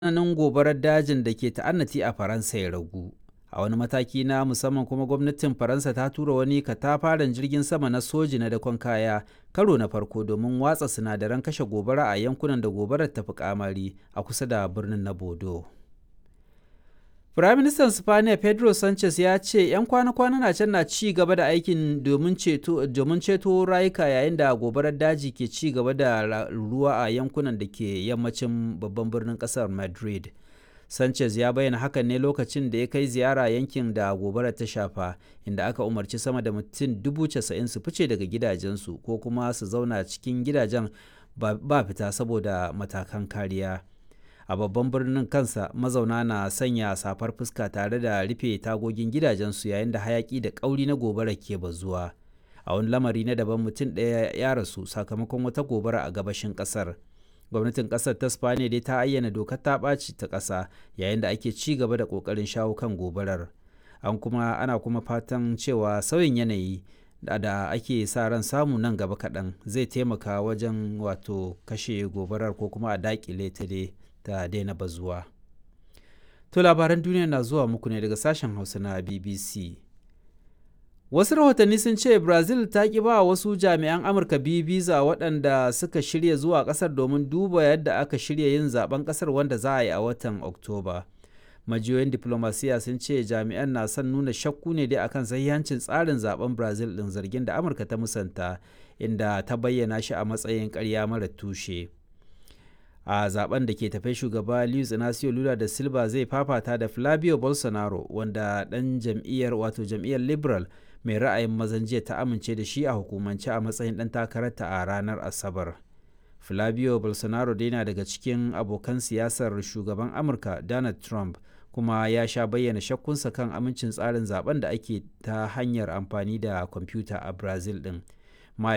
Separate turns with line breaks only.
tsananin gobarar dajin da ke ta'annati a Faransa ya ragu. A wani mataki na musamman kuma gwamnatin Faransa ta tura wani katafaren jirgin sama na soji na dakon kaya karo na farko domin watsa sinadaran kashe gobara a yankunan da gobarar ta fi kamari a kusa da birnin na Bodo. Firaministan Spaniya Pedro Sanchez ya ce 'yan kwana-kwana na can na ci gaba da aikin domin ceto rayuka yayin da gobarar daji ke ci gaba da ruwa a yankunan da ke yammacin babban birnin kasar Madrid. Sanchez ya bayyana hakan ne lokacin da ya kai ziyara yankin da gobarar ta shafa inda aka umarci sama da mutum dubu casa'in su fice daga gidajensu ko kuma su zauna cikin gidajen ba fita saboda matakan kariya. a babban birnin kansa mazauna na sanya safar fuska tare da rufe tagogin gidajensu yayin da hayaki da ƙauri na gobara ke bazuwa a wani lamari na daban mutum ɗaya ya rasu sakamakon wata gobara a gabashin ƙasar gwamnatin ƙasar ta spaniya dai ta ayyana dokar ta ɓaci ta ƙasa yayin da ake ci gaba da ƙoƙarin shawo kan gobarar an kuma ana kuma fatan cewa sauyin yanayi da ake sa ran samu nan gaba kaɗan zai taimaka wajen wato kashe gobarar ko kuma a daƙile ta dai ta daina bazuwa. To labaran duniya na zuwa muku ne daga sashen Hausa na BBC. Wasu rahotanni sun ce Brazil ta ƙi ba wasu jami'an Amurka biyu biza waɗanda suka shirya zuwa ƙasar domin duba yadda aka shirya yin zaben ƙasar wanda za a yi a watan Oktoba. Majiyoyin diplomasiya sun ce jami'an na son nuna shakku ne dai akan sahihancin tsarin zaben Brazil ɗin zargin da Amurka ta musanta inda ta bayyana shi a matsayin ƙarya mara tushe. a zaben da ke tafe shugaba Luiz Inacio Lula da Silva zai fafata da Flavio Bolsonaro wanda dan jam'iyyar wato jam'iyyar Liberal mai ra'ayin mazan jiya ta amince da shi a hukumance a matsayin dan takararta a ranar Asabar. Flavio Bolsonaro dai na daga cikin abokan siyasar shugaban Amurka Donald Trump kuma ya sha bayyana shakkunsa kan amincin tsarin zaben da ake ta hanyar amfani da kwamfuta a Brazil din.